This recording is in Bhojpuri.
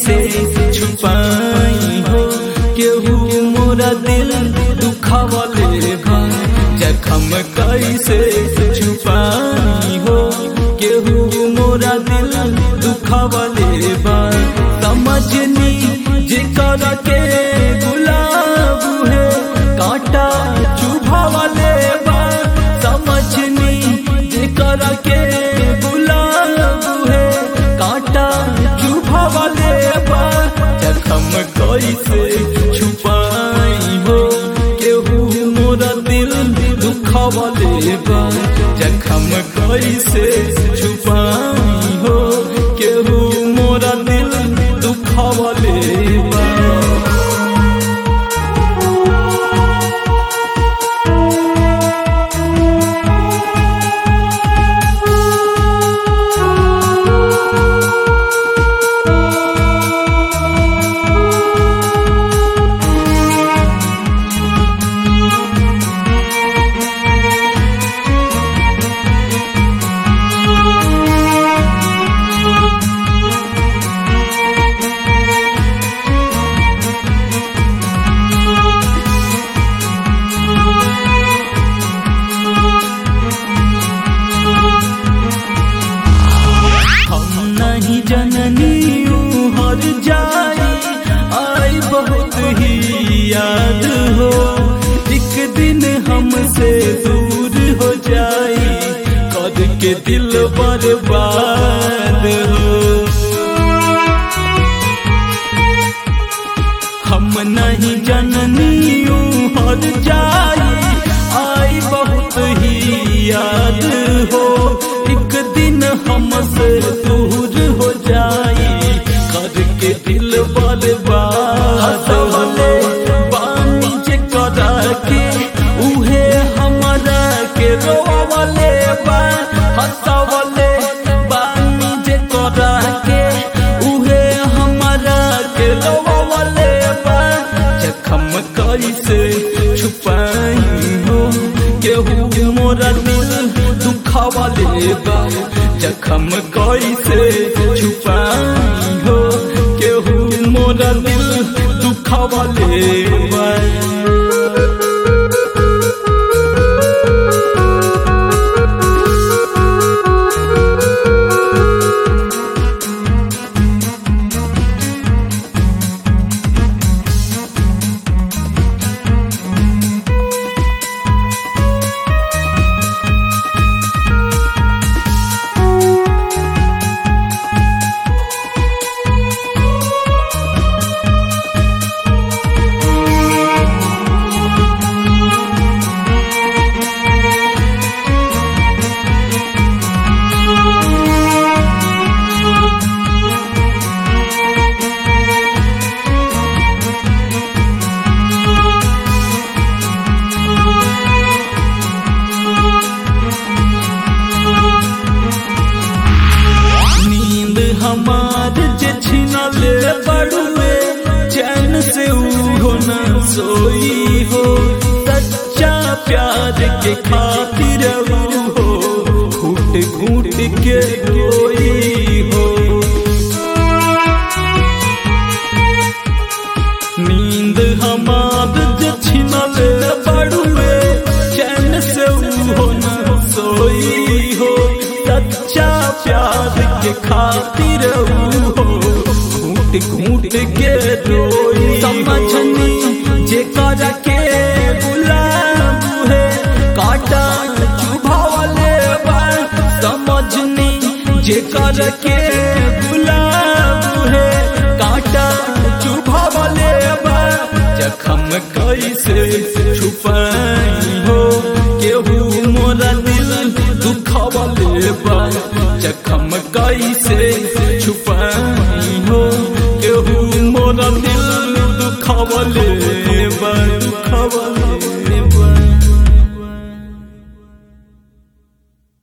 कैसे छुपाई हो केहू मोरा दिल दुखावले बा जखम कैसे छुपाई हो केहू मोरा दिल दुखावले बा समझनी जेकर के गुलाब है कांटा चुभावले बा समझनी जेकर के गुलाब है कांटा चुभावले बा जखम कैसे छुपाई हो केहू मोरा दिल दुखावले बा जखम कैसे छुपाई हो केहू मोरा दिल दुखावले बा हम नहीं जननी हर जाई आई बहुत ही याद हो एक दिन हमसे दूर हो जाई कद के दिल बर्बाद हो हम नहीं जननी हर जाई आई बहुत ही याद हो एक दिन हमसे दूर हो जाई करके दिल बर्बाद हो बानी जे करा के उहे हमारा के रोवले बा हंसवले बानी जे करा के उहे हमारा के रोवले बा जखम कैसे छुपाई हो केहू मोरा दिल दुखावले बा जखम कैसे छुपाई हो केहू मोरा दिल दुखावले बा नींद हमार जे छिनले बड़ुए चैन से उहो न सोई हो सच्चा प्यार के खातिर ऊ हो घूट घूट के रोई हो नींद हमार जे छिनले बड़ुए चैन से उहो न सोई हो सच्चा प्यार के खातिर ऊ हो घूट घूट के रोई समझनी जे कर के गुलाब है काटा चुभावले बा समझनी जे कर के गुलाब है काटा चुभावले बा जखम कैसे छुपाई हो केहू मोरा दिल दुखावले बा जखम कैसे छुपाई हो केहू मोरा दिल दुखावले बा